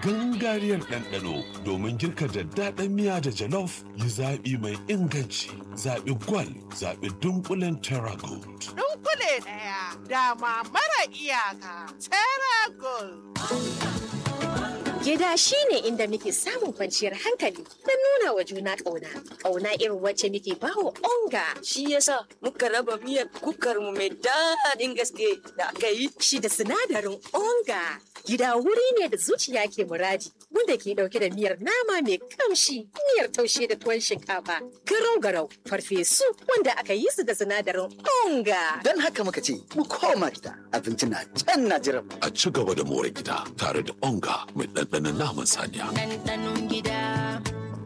gangariyar ɗanɗano domin girka daddaɗan miya da jalof yi zaɓi mai inganci zaɓi gwal zaɓi dunkulen terra gold. Dunkule ɗaya dama mara iyaka Terra Gold. Gida shi ne inda muke samun kwanciyar hankali da nuna wa juna ƙauna. Ƙauna irin wacce muke bawa onga. Shi yasa muka raba miyar kukar mu mai daɗin gaske da aka yi. Shi da sinadarin onga. Gida wuri ne da zuciya ke muradi wanda ke ɗauke da miyar nama mai kamshi, miyar taushe da tuwon shinkafa, garau-garau, farfesu wanda aka yi su da sinadarin onga. Don haka muka ce mu koma gida abinci na can na jiran mu. A ci gaba da more gida tare da onga mai ɗanɗanon naman saniya. ɗanɗanon gida.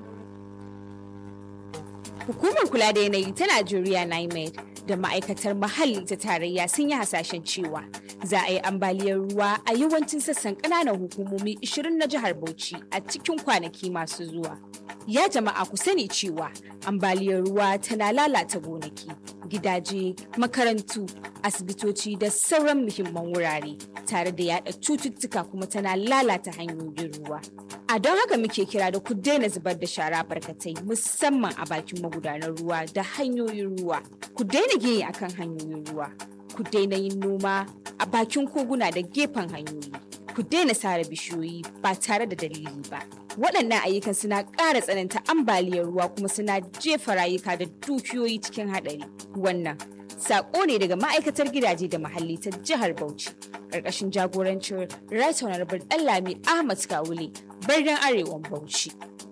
Hukumar kula da yanayi ta Najeriya NIMED da ma'aikatar muhalli ta tarayya sun yi hasashen cewa za a yi ambaliyar ruwa a yawancin sassan ƙananan hukumomi 20 na jihar Bauchi a cikin kwanaki masu zuwa. Ya jama'a ku sani cewa ambaliyar ruwa tana lalata gonaki, gidaje, makarantu, asibitoci da sauran muhimman wurare tare da yada cututtuka kuma tana lalata hanyoyin ruwa. A don haka muke kira da ku daina zubar da shara barkatai musamman a bakin magudanar ruwa da hanyoyin ruwa. Ku daina gini akan hanyoyin ruwa. Ku daina yin noma a bakin koguna da gefen hanyoyi. Ku daina sare bishiyoyi ba tare da dalili ba. Waɗannan ayyukan suna ƙara tsananta ambaliyar ruwa kuma suna jefa rayuka da dukiyoyi cikin haɗari. Wannan Sako ne daga ma'aikatar gidaje da muhalli ta jihar Bauchi. Ƙarƙashin jagorancin Right Honorable Ɗanlami Ahmad Kawule, birnin Arewan Bauchi.